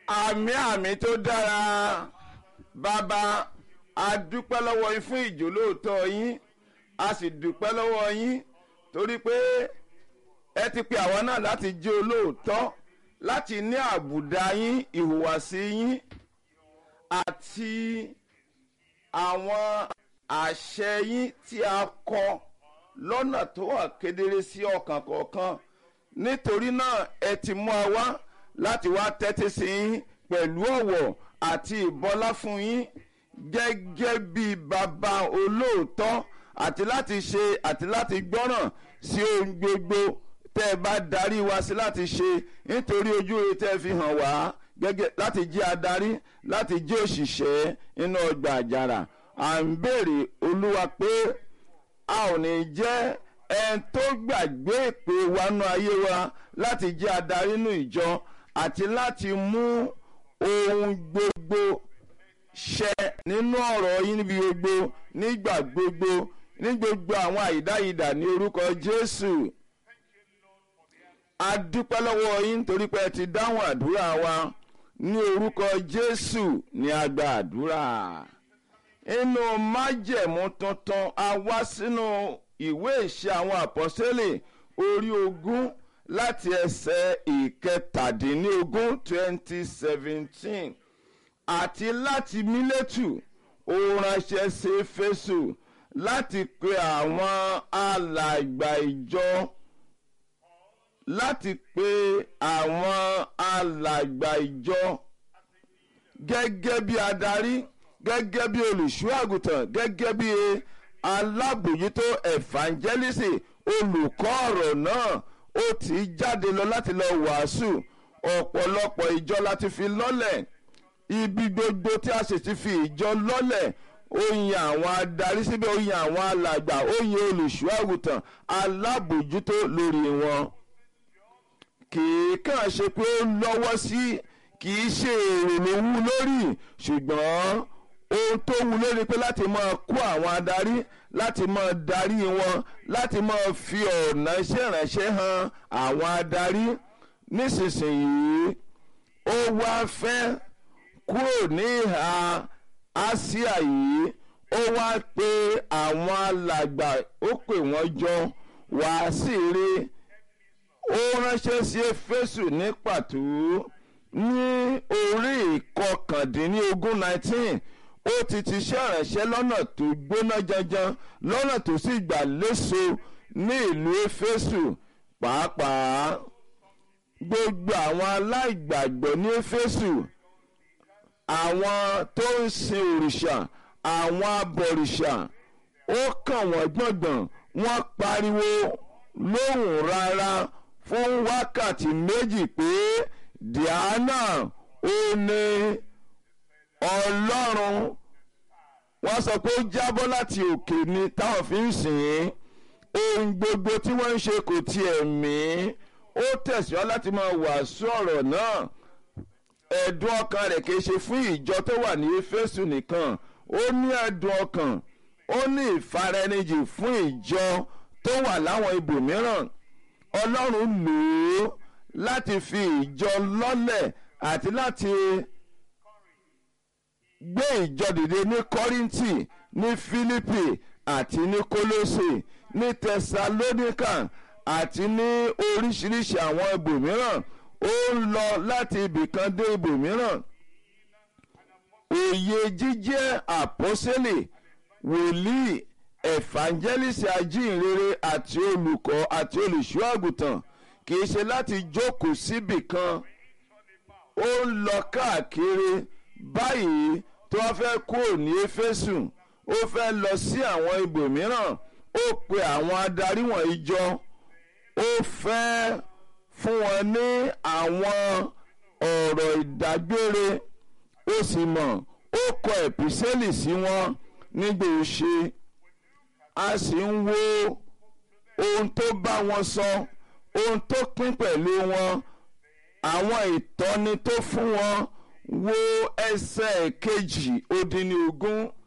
àmì àmì tó dára bàbá a dúpẹ́ lọ́wọ́ yín fún ìjólóòtọ́ yín a sì dúpẹ́ lọ́wọ́ yín torí pé ẹ ti pe àwa náà láti jẹ́ olóòótọ́ láti ní àbùdá yín ìhùwàsí yín àti àwọn àṣẹ yín tí a kọ lọ́nà tó wà kedere sí ọkàn kọ̀ọ̀kan nítorí náà ẹ ti mú wa wá láti wá tẹ́tí sí yín pẹ̀lú ọ̀wọ̀ àti ìbọlá fún yín gẹ́gẹ́ bí bàbá olóòótọ́ àti láti ṣe àti láti gbọ́ràn sí ohun gbogbo tẹ́ ẹ bá darí wa sí láti ṣe nítorí ojú rere tẹ́ ẹ fi hàn wá gẹ́gẹ́ láti jẹ́ adarí láti jẹ́ òṣìṣẹ́ nínú ọgbà àjàrà à ń béèrè olúwa pé a ò ní jẹ́ ẹni tó gbàgbé ìpè wánú ayé wa láti jẹ́ adarí nínú ìjọ àti láti mú ohun gbogbo ṣẹ nínú ọ̀rọ̀ yín níbi gbogbo nígbà gbogbo ní gbogbo àwọn àyídáyidà ní orúkọ Jésù a dúpẹ́ lọ́wọ́ yín nítorí pé ẹ ti dáhùn àdúrà wa ní orúkọ Jésù ní a gba àdúrà inú májẹ̀mú tuntun a wá sínú ìwé ìṣe àwọn àpọ́sẹ́lẹ̀ orí ogún láti ẹsẹ̀ ìkẹtàdínlógún twenty seventeen àti láti mílẹ̀tù ó ránṣẹ́ sí Éfésù láti pe àwọn alàgbà ìjọ láti pe àwọn alàgbà ìjọ gẹ́gẹ́ bí adarí gẹ́gẹ́ bí olùṣọ́ àgùntàn gẹ́gẹ́ bí alábòjútó evangelist olùkọ́ ọ̀rọ̀ náà ó ti jáde lọ láti lọ wàásù ọ̀pọ̀lọpọ̀ ìjọ láti fi lọ́lẹ̀ ibi gbogbo tí a sì ti fi ìjọ lọ́lẹ̀ ó yan àwọn adarí síbẹ̀ ó yan àwọn alàgbà ó yan olùṣọ́ àgùntàn alábòjútó lórí wọn kì í kàn ṣe pé ó lọ́wọ́ sí kì í ṣe èrò ló wú lórí ṣùgbọ́n ohun tó wú lórí pé láti máa kó àwọn adarí láti máa darí wọn láti máa fi ọ̀nà iṣẹ́ ìránṣẹ́ hàn àwọn adarí nísinsìnyí ó wá fẹ́ kúrò ní ìhà Áṣíà yìí ó wá pe àwọn alàgbà ó pè wọ́n jọ wàá sì rí ó ránṣẹ́ sí Éfésù ní pàtó ní orí ìkọkàndínlógún nineteen ó ti ti ṣe ìránṣẹ́ lọ́nà tó gbóná janjan lọ́nà tó sì gbà léso ní ìlú Éfésù pàápàá gbogbo àwọn aláìgbàgbọ́ ní Éfésù àwọn tó ń sin òrìṣà àwọn abọ̀rìṣà ó kàn wọ́n gbọ̀ngbọ̀n wọ́n pariwo lóhùn rárá fún wákàtí méjì pé Diana ó ní Ọlọ́run wọ́n sọ pé ó jábọ́ láti òkè ni táwọn fi ń sìn ín ohun gbogbo tí wọ́n ń ṣe kò tiẹ̀ mí ó tẹ̀síwá láti máa wàásù ọ̀rọ̀ náà ẹ̀dùn ọkàn rẹ̀ kìí ṣe fún ìjọ tó wà ní Éfésù nìkan ó ní ẹ̀dùn ọkàn ó ní ìfaraẹnijì fún ìjọ tó wà láwọn ibòmíràn Ọlọ́run lò ó láti fi ìjọ lọ́lẹ̀ àti láti gbé ìjọ dìde ní Kọ́ríńtì ní Fílípì àti ní Kólósè ní Tẹsalóníkà àti ní oríṣiríṣi àwọn ibòmíràn ó ń lọ láti ibìkan dé ibòmíràn òye jíjẹ́ àpọ́sẹ́lẹ̀ wòlíì evangelist ajínrere àti olùkọ́ àti olùṣọ́ àgùntàn kì í ṣe láti jókòó síbì kan ó ń lọ káàkiri báyìí tó wọ́n fẹ́ kúrò ní éfésù ó fẹ́ lọ sí àwọn ibòmíràn ó pe àwọn adarí wọ̀nyí jọ ó fẹ́ fún wọn ní àwọn ọ̀rọ̀ ìdágbére ó sì mọ̀ ó kọ ẹ̀písẹ́lì sí wọn nígbà ó ṣe a sì ń wo ohun tó bá wọn sọ ohun tó pín pẹ̀lú wọn àwọn ìtọ́ni tó fún wọn wo ẹsẹ̀ kejì ó dín ní ogún